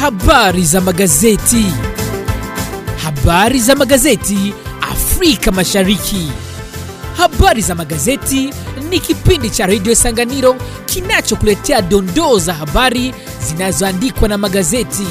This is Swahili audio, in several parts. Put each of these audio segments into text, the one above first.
Habari za magazeti. Habari za magazeti Afrika Mashariki. Habari za magazeti ni kipindi cha redio Sanganiro kinachokuletea dondoo za habari zinazoandikwa na magazeti.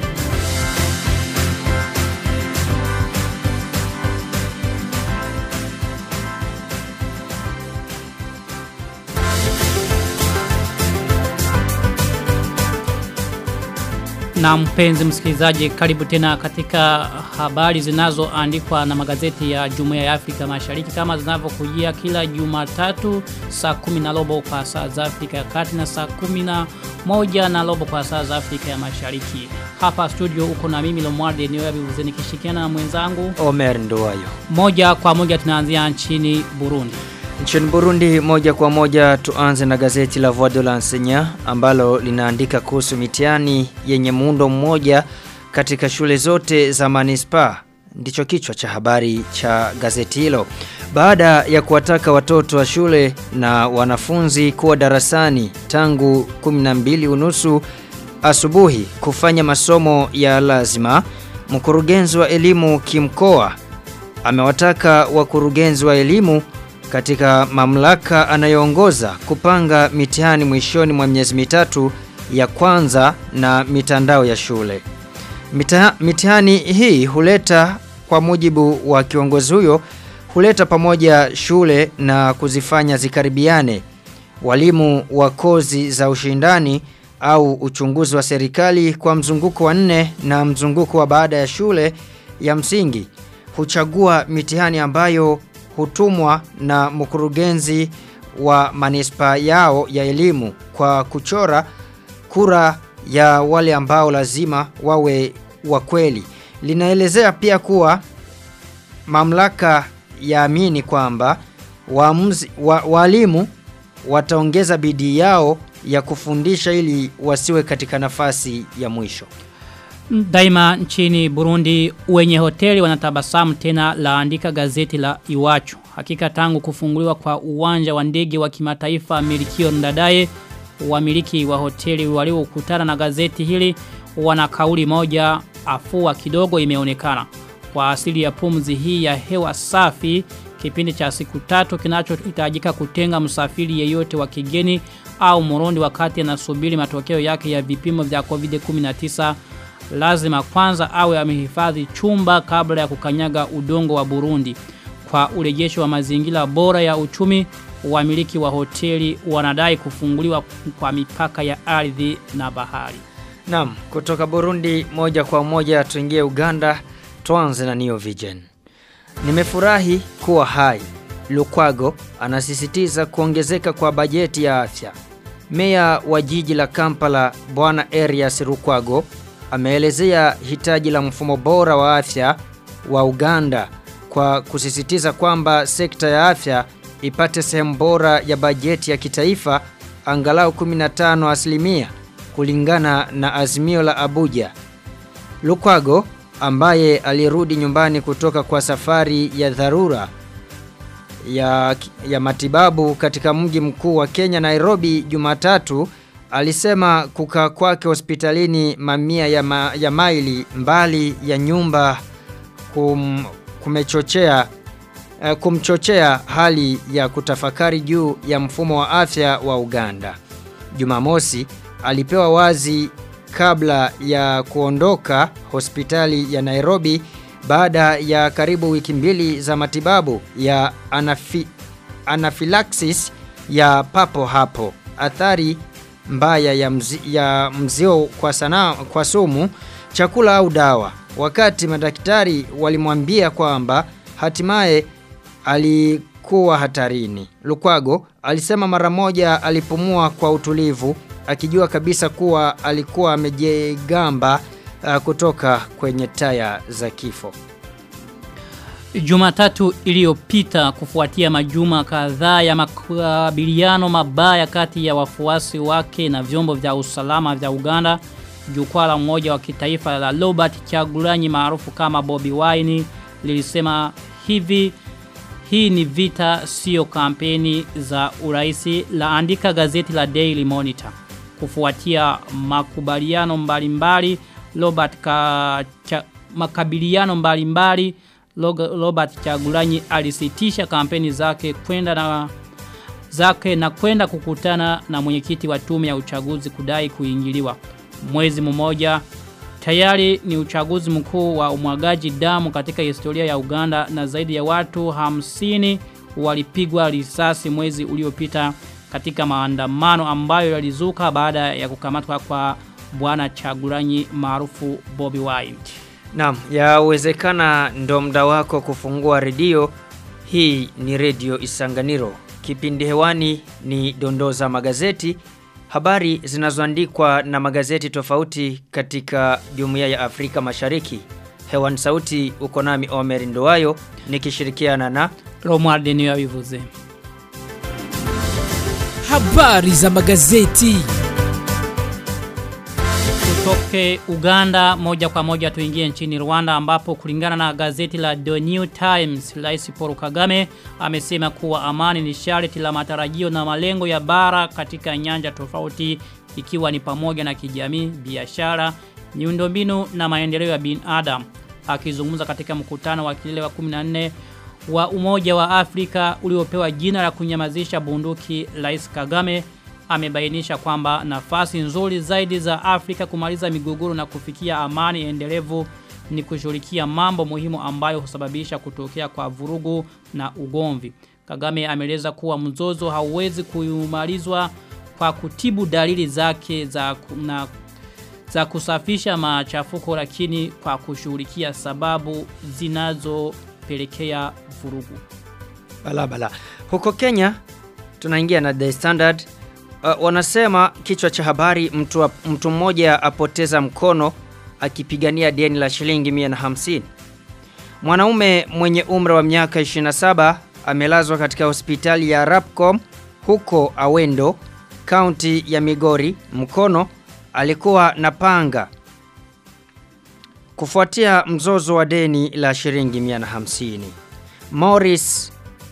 Na mpenzi msikilizaji karibu tena katika habari zinazoandikwa na magazeti ya Jumuiya ya Afrika Mashariki kama zinavyokujia kila Jumatatu saa kumi na robo kwa saa za Afrika ya Kati na saa kumi na moja na robo kwa saa za Afrika ya Mashariki. Hapa studio uko na mimi Lomwarde Niwebi uzeni kishikiana na mwenzangu. Omer Nduwayo. Moja kwa moja tunaanzia nchini Burundi. Nchini Burundi moja kwa moja tuanze na gazeti la Voix de l'Enseignant ambalo linaandika kuhusu mitihani yenye muundo mmoja katika shule zote za manispa. Ndicho kichwa cha habari cha gazeti hilo. Baada ya kuwataka watoto wa shule na wanafunzi kuwa darasani tangu 12 unusu asubuhi kufanya masomo ya lazima, mkurugenzi wa elimu kimkoa amewataka wakurugenzi wa elimu katika mamlaka anayoongoza kupanga mitihani mwishoni mwa miezi mitatu ya kwanza na mitandao ya shule. Mita, mitihani hii huleta kwa mujibu wa kiongozi huyo huleta pamoja shule na kuzifanya zikaribiane. Walimu wa kozi za ushindani au uchunguzi wa serikali kwa mzunguko wa nne na mzunguko wa baada ya shule ya msingi huchagua mitihani ambayo hutumwa na mkurugenzi wa manispa yao ya elimu kwa kuchora kura ya wale ambao lazima wawe wa kweli. Linaelezea pia kuwa mamlaka yaamini kwamba waamuzi wa, walimu wataongeza bidii yao ya kufundisha ili wasiwe katika nafasi ya mwisho. Daima nchini Burundi wenye hoteli wanatabasamu tena laandika gazeti la Iwachu. Hakika tangu kufunguliwa kwa uwanja wa ndege wa kimataifa Milikio Ndadaye wamiliki wa hoteli waliokutana na gazeti hili wana kauli moja afua kidogo imeonekana. Kwa asili ya pumzi hii ya hewa safi kipindi cha siku tatu kinachohitajika kutenga msafiri yeyote wa kigeni au murundi wakati anasubiri matokeo yake ya vipimo vya COVID-19 lazima kwanza awe amehifadhi chumba kabla ya kukanyaga udongo wa Burundi. Kwa urejesho wa mazingira bora ya uchumi, wamiliki wa hoteli wanadai kufunguliwa kwa mipaka ya ardhi na bahari. Naam, kutoka Burundi moja kwa moja tuingie Uganda, tuanze na Neo Vision. Nimefurahi kuwa hai. Lukwago anasisitiza kuongezeka kwa bajeti ya afya. Meya wa jiji la Kampala Bwana Erias Lukwago ameelezea hitaji la mfumo bora wa afya wa Uganda kwa kusisitiza kwamba sekta ya afya ipate sehemu bora ya bajeti ya kitaifa angalau 15 asilimia kulingana na azimio la Abuja. Lukwago ambaye alirudi nyumbani kutoka kwa safari ya dharura ya, ya matibabu katika mji mkuu wa Kenya Nairobi Jumatatu alisema kukaa kwake hospitalini mamia ya, ma, ya maili mbali ya nyumba kum, kumechochea uh, kumchochea hali ya kutafakari juu ya mfumo wa afya wa Uganda. Jumamosi alipewa wazi kabla ya kuondoka hospitali ya Nairobi baada ya karibu wiki mbili za matibabu ya anafi, anaphylaxis ya papo hapo. Athari mbaya ya, mzi, ya mzio kwa, sana, kwa sumu, chakula au dawa. Wakati madaktari walimwambia kwamba hatimaye alikuwa hatarini. Lukwago alisema mara moja alipumua kwa utulivu akijua kabisa kuwa alikuwa amejegamba uh, kutoka kwenye taya za kifo. Jumatatu iliyopita kufuatia majuma kadhaa ya makabiliano mabaya kati ya wafuasi wake na vyombo vya usalama vya Uganda, jukwaa la mmoja wa kitaifa la Robert Chagulanyi maarufu kama Bobby Wine lilisema hivi hii ni vita sio kampeni za uraisi laandika gazeti la Daily Monitor. Kufuatia makubaliano mbalimbali Robert ka, cha, makabiliano mbalimbali Robert Chagulanyi alisitisha kampeni zake kwenda na zake na kwenda kukutana na mwenyekiti wa tume ya uchaguzi kudai kuingiliwa. Mwezi mmoja tayari ni uchaguzi mkuu wa umwagaji damu katika historia ya Uganda na zaidi ya watu hamsini walipigwa risasi mwezi uliopita katika maandamano ambayo yalizuka baada ya kukamatwa kwa bwana Chagulanyi maarufu Bobby Wine. Naam, yawezekana ndo mda wako kufungua redio. Hii ni redio Isanganiro. Kipindi hewani ni dondoza magazeti. Habari zinazoandikwa na magazeti tofauti katika Jumuiya ya Afrika Mashariki. Hewani sauti uko nami Omer Ndoayo nikishirikiana na Romuald Niyabivuze. Habari za magazeti. Tutoke Uganda moja kwa moja tuingie nchini Rwanda ambapo kulingana na gazeti la The New Times Rais Paul Kagame amesema kuwa amani ni sharti la matarajio na malengo ya bara katika nyanja tofauti ikiwa ni pamoja na kijamii, biashara, miundombinu na maendeleo ya binadamu. Akizungumza katika mkutano wa kilele wa 14 wa Umoja wa Afrika uliopewa jina la kunyamazisha bunduki Rais Kagame amebainisha kwamba nafasi nzuri zaidi za Afrika kumaliza migogoro na kufikia amani endelevu ni kushughulikia mambo muhimu ambayo husababisha kutokea kwa vurugu na ugomvi. Kagame ameeleza kuwa mzozo hauwezi kumalizwa kwa kutibu dalili zake za na za kusafisha machafuko lakini kwa kushughulikia sababu zinazopelekea vurugu. Bala bala. Huko Kenya tunaingia na The Standard uh, wanasema kichwa cha habari mtu, mtu mmoja apoteza mkono akipigania deni la shilingi 150. Mwanaume mwenye umri wa miaka 27 amelazwa katika hospitali ya Rapcom huko Awendo, kaunti ya Migori. Mkono alikuwa na panga kufuatia mzozo wa deni la shilingi 150. Morris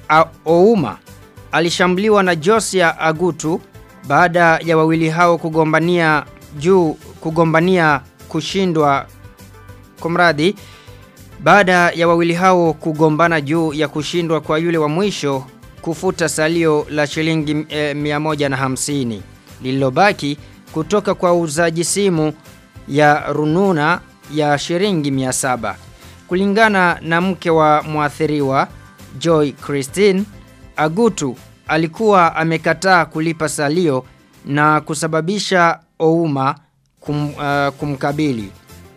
Ouma alishambuliwa na Josia Agutu baada ya wawili hao kugombania juu kugombania kushindwa kumradhi baada ya wawili hao kugombana juu ya kushindwa kwa yule wa mwisho kufuta salio la shilingi eh, 150 lililobaki kutoka kwa uzaji simu ya rununa ya shilingi 700 kulingana na mke wa mwathiriwa Joy Christine Agutu alikuwa amekataa kulipa salio na kusababisha Ouma kum, uh, kumkabili.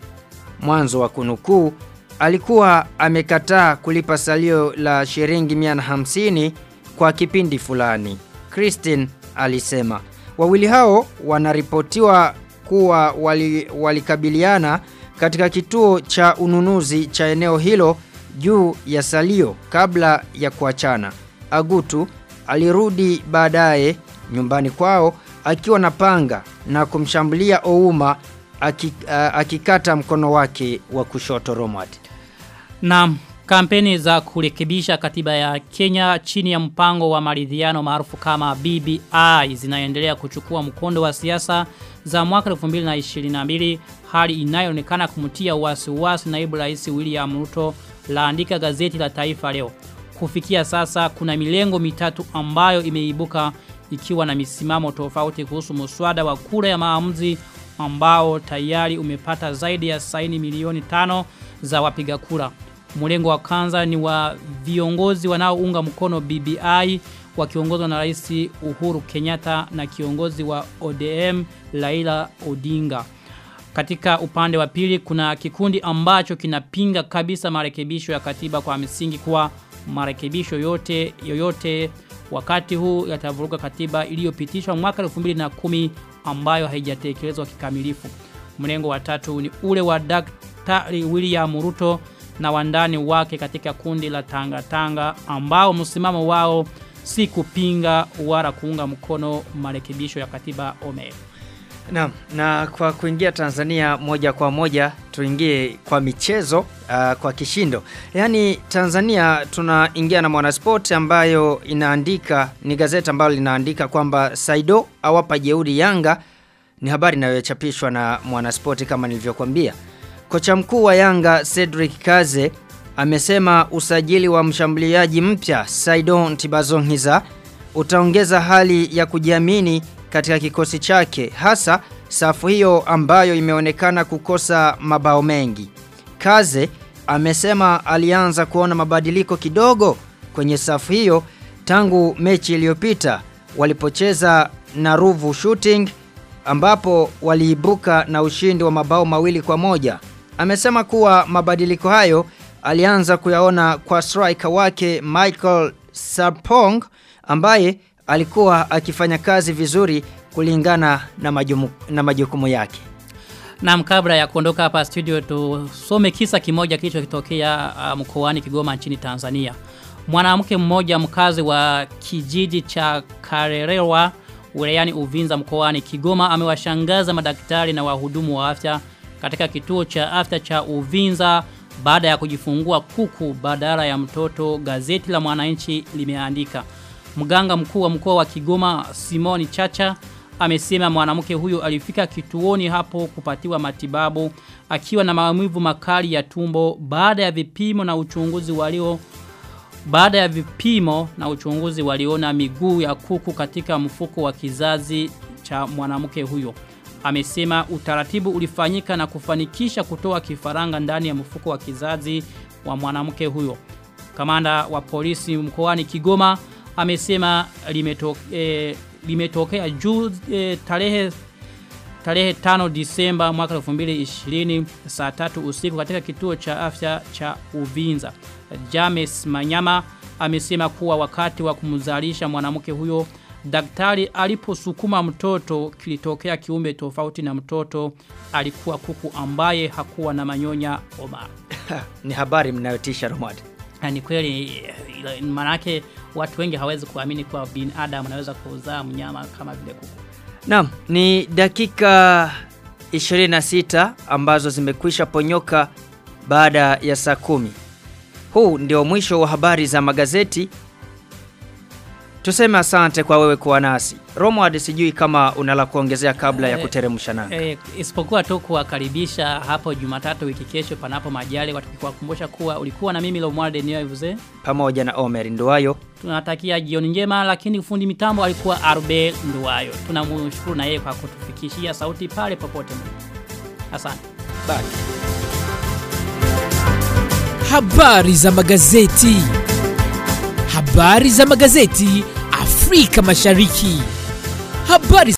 Mwanzo wa kunukuu alikuwa amekataa kulipa salio la shilingi 150 kwa kipindi fulani. Christine alisema wawili hao wanaripotiwa kuwa walikabiliana wali katika kituo cha ununuzi cha eneo hilo juu ya salio kabla ya kuachana. Agutu alirudi baadaye nyumbani kwao akiwa na panga na kumshambulia Ouma akikata mkono wake wa kushoto Romad. Na kampeni za kurekebisha katiba ya Kenya chini ya mpango wa maridhiano maarufu kama BBI zinaendelea kuchukua mkondo wa siasa za mwaka 2022 hali inayoonekana kumtia wasiwasi naibu rais William Ruto laandika gazeti la Taifa leo. Kufikia sasa kuna milengo mitatu ambayo imeibuka ikiwa na misimamo tofauti kuhusu muswada wa kura ya maamuzi ambao tayari umepata zaidi ya saini milioni tano za wapiga kura. Mlengo wa kwanza ni wa viongozi wanaounga mkono BBI wakiongozwa na Rais Uhuru Kenyatta na kiongozi wa ODM Laila Odinga. Katika upande wa pili kuna kikundi ambacho kinapinga kabisa marekebisho ya katiba kwa misingi kuwa marekebisho yote yoyote wakati huu yatavuruga katiba iliyopitishwa mwaka 2010 ambayo haijatekelezwa kikamilifu. Mlengo wa tatu ni ule wa Daktari William Ruto na wandani wake katika kundi la Tanga Tanga ambao msimamo wao si kupinga wala kuunga mkono marekebisho ya katiba OME. Naam, na kwa kuingia Tanzania moja kwa moja tuingie kwa michezo uh, kwa kishindo. Yaani Tanzania tunaingia na Mwanasport ambayo inaandika ni gazeti ambalo linaandika kwamba Saido awapa jeuri Yanga Ni habari inayochapishwa na Mwanaspoti kama nilivyokuambia. Kocha mkuu wa Yanga Cedric Kaze amesema usajili wa mshambuliaji mpya Saidon Tibazongiza utaongeza hali ya kujiamini katika kikosi chake hasa safu hiyo ambayo imeonekana kukosa mabao mengi. Kaze amesema alianza kuona mabadiliko kidogo kwenye safu hiyo tangu mechi iliyopita walipocheza na Ruvu Shooting ambapo waliibuka na ushindi wa mabao mawili kwa moja. Amesema kuwa mabadiliko hayo alianza kuyaona kwa striker wake Michael Sarpong ambaye alikuwa akifanya kazi vizuri kulingana na, majumu, na majukumu yake. Na kabla ya kuondoka hapa studio tusome kisa kimoja kilichotokea uh, mkoani Kigoma nchini Tanzania. Mwanamke mmoja mkazi wa kijiji cha Karerewa wilayani Uvinza mkoani Kigoma amewashangaza madaktari na wahudumu wa afya katika kituo cha afya cha Uvinza baada ya kujifungua kuku badala ya mtoto gazeti la mwananchi limeandika. Mganga mkuu wa mkoa wa Kigoma Simoni Chacha amesema mwanamke huyo alifika kituoni hapo kupatiwa matibabu akiwa na maumivu makali ya tumbo baada ya vipimo na uchunguzi walio baada ya vipimo na uchunguzi waliona miguu ya kuku katika mfuko wa kizazi cha mwanamke huyo. Amesema utaratibu ulifanyika na kufanikisha kutoa kifaranga ndani ya mfuko wa kizazi wa mwanamke huyo. Kamanda wa polisi mkoani Kigoma amesema limetoke, eh, limetokea juu eh, tarehe tarehe 5 Disemba mwaka 2020 saa tatu usiku katika kituo cha afya cha Uvinza. James Manyama amesema kuwa wakati wa kumzalisha mwanamke huyo daktari aliposukuma mtoto kilitokea kiumbe tofauti na mtoto alikuwa kuku ambaye hakuwa na manyonya Omar. Ni habari mnayotisha Romad. Na ni kweli manake watu wengi hawezi kuamini kwa binadamu anaweza kuzaa mnyama kama vile kuku. Naam, ni dakika 26 ambazo zimekwisha ponyoka baada ya saa kumi. Huu ndio mwisho wa habari za magazeti. Tuseme asante kwa wewe kuwa nasi. Romward sijui kama unala kuongezea kabla ya kuteremsha nanga. E, isipokuwa tu kuwakaribisha hapo Jumatatu wiki kesho panapo majali tukikukumbusha kuwa ulikuwa na mimi Lomwarde Niyoivuze pamoja na Omer Nduwayo. Tunatakia jioni njema lakini fundi mitambo alikuwa Arbe Nduwayo. Tunamshukuru na yeye kwa kutufikishia sauti pale popote mlipo. Asante. Bye. Habari za magazeti. Habari za magazeti Afrika Mashariki. Habari